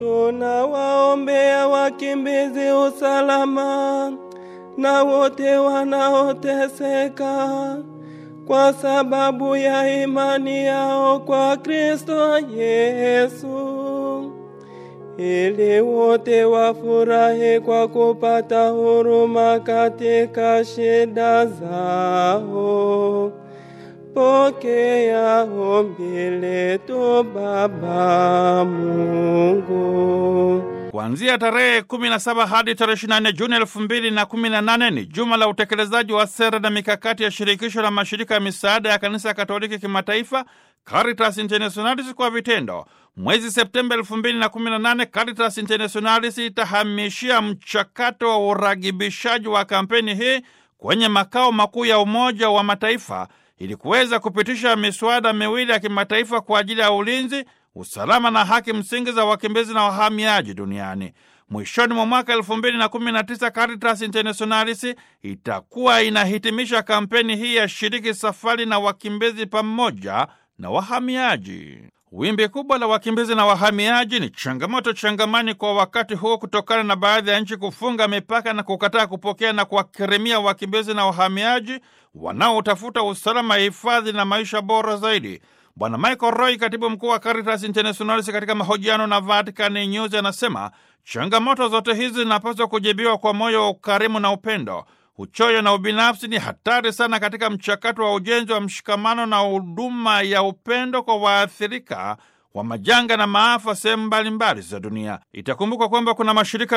Tunawaombea wakimbizi usalama na wote wanaoteseka kwa sababu ya imani yao kwa Kristo Yesu, ili wote wafurahi kwa kupata huruma katika shida zao. Pokea ombi letu Baba Mungu. Kuanzia tarehe 17 hadi tarehe 24 Juni 2018 ni juma la utekelezaji wa sera na mikakati ya shirikisho la mashirika ya misaada ya kanisa Katoliki kimataifa Caritas Internationalis kwa vitendo. Mwezi Septemba 2018 Caritas Internationalis itahamishia mchakato wa uragibishaji wa kampeni hii kwenye makao makuu ya Umoja wa Mataifa ili kuweza kupitisha miswada miwili ya kimataifa kwa ajili ya ulinzi, usalama na haki msingi za wakimbizi na wahamiaji duniani. Mwishoni mwa mwaka 2019 Caritas Internationalis itakuwa inahitimisha kampeni hii ya shiriki safari na wakimbizi pamoja na wahamiaji. Wimbi kubwa la wakimbizi na wahamiaji ni changamoto changamani kwa wakati huo kutokana na baadhi ya nchi kufunga mipaka na kukataa kupokea na kuwakirimia wakimbizi na wahamiaji wanaotafuta usalama, hifadhi na maisha bora zaidi. Bwana Michael Roy, katibu mkuu wa Caritas Internationalis, katika mahojiano na Vatican News anasema changamoto zote hizi zinapaswa kujibiwa kwa moyo wa ukarimu na upendo. Uchoyo na ubinafsi ni hatari sana katika mchakato wa ujenzi wa mshikamano na huduma ya upendo kwa waathirika wa majanga na maafa sehemu mbalimbali za dunia. Itakumbukwa kwamba kuna mashirika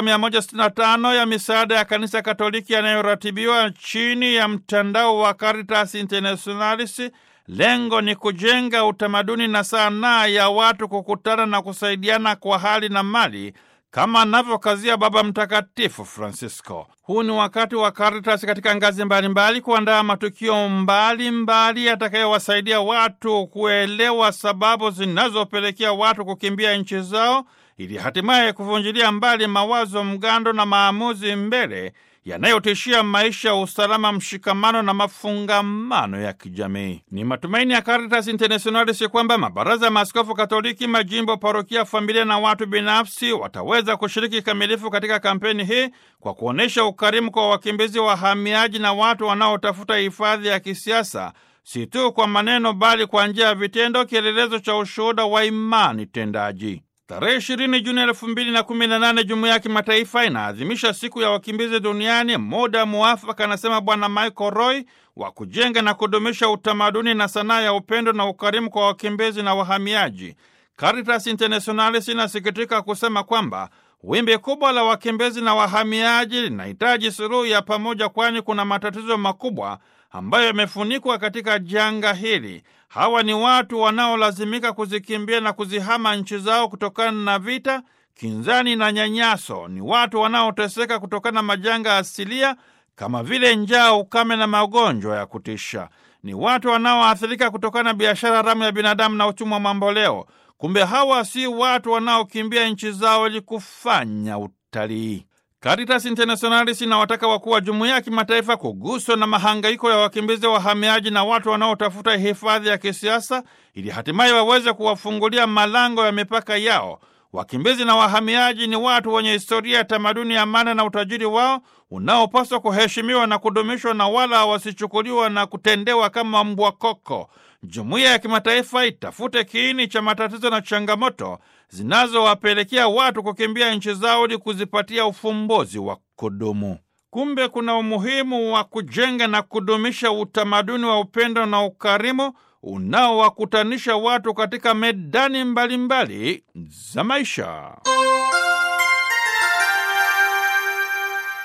165 ya misaada ya kanisa Katoliki yanayoratibiwa chini ya mtandao wa Caritas Internationalis. Lengo ni kujenga utamaduni na sanaa ya watu kukutana na kusaidiana kwa hali na mali kama anavyokazia Baba Mtakatifu Francisco. Huu ni wakati wa Caritas katika ngazi mbalimbali kuandaa matukio mbalimbali yatakayowasaidia watu kuelewa sababu zinazopelekea watu kukimbia nchi zao ili hatimaye kuvunjilia mbali mawazo mgando na maamuzi mbele yanayotishia maisha, usalama, mshikamano na mafungamano ya kijamii. Ni matumaini ya Caritas Internationalis kwamba mabaraza ya maaskofu Katoliki, majimbo, parokia, familia na watu binafsi wataweza kushiriki kikamilifu katika kampeni hii kwa kuonyesha ukarimu kwa wakimbizi, wahamiaji na watu wanaotafuta hifadhi ya kisiasa, si tu kwa maneno, bali kwa njia ya vitendo, kielelezo cha ushuhuda wa imani tendaji. Tarehe ishirini Juni elfu mbili na kumi na nane jumuiya ya kimataifa inaadhimisha siku ya wakimbizi duniani, muda muafaka, anasema Bwana Michael Roy, wa kujenga na kudumisha utamaduni na sanaa ya upendo na ukarimu kwa wakimbizi na wahamiaji. Caritas Internationalis inasikitika kusema kwamba wimbi kubwa la wakimbizi na wahamiaji linahitaji suluhu ya pamoja, kwani kuna matatizo makubwa ambayo yamefunikwa katika janga hili. Hawa ni watu wanaolazimika kuzikimbia na kuzihama nchi zao kutokana na vita, kinzani na nyanyaso. Ni watu wanaoteseka kutokana na majanga asilia kama vile njaa, ukame na magonjwa ya kutisha. Ni watu wanaoathirika kutokana na biashara haramu ya binadamu na utumwa mamboleo. Kumbe hawa si watu wanaokimbia nchi zao ili kufanya utalii. Caritas Internationalis inawataka wakuu wa jumuiya ya kimataifa kuguswa na mahangaiko ya wakimbizi, wahamiaji na watu wanaotafuta hifadhi ya kisiasa ili hatimaye waweze kuwafungulia malango ya mipaka yao. Wakimbizi na wahamiaji ni watu wenye historia ya tamaduni, amana na utajiri wao unaopaswa kuheshimiwa na kudumishwa na wala wasichukuliwa na kutendewa kama mbwa koko. Jumuiya ya kimataifa itafute kiini cha matatizo na changamoto zinazowapelekea watu kukimbia nchi zao ili kuzipatia ufumbuzi wa kudumu. Kumbe kuna umuhimu wa kujenga na kudumisha utamaduni wa upendo na ukarimu unaowakutanisha watu katika medani mbalimbali mbali za maisha.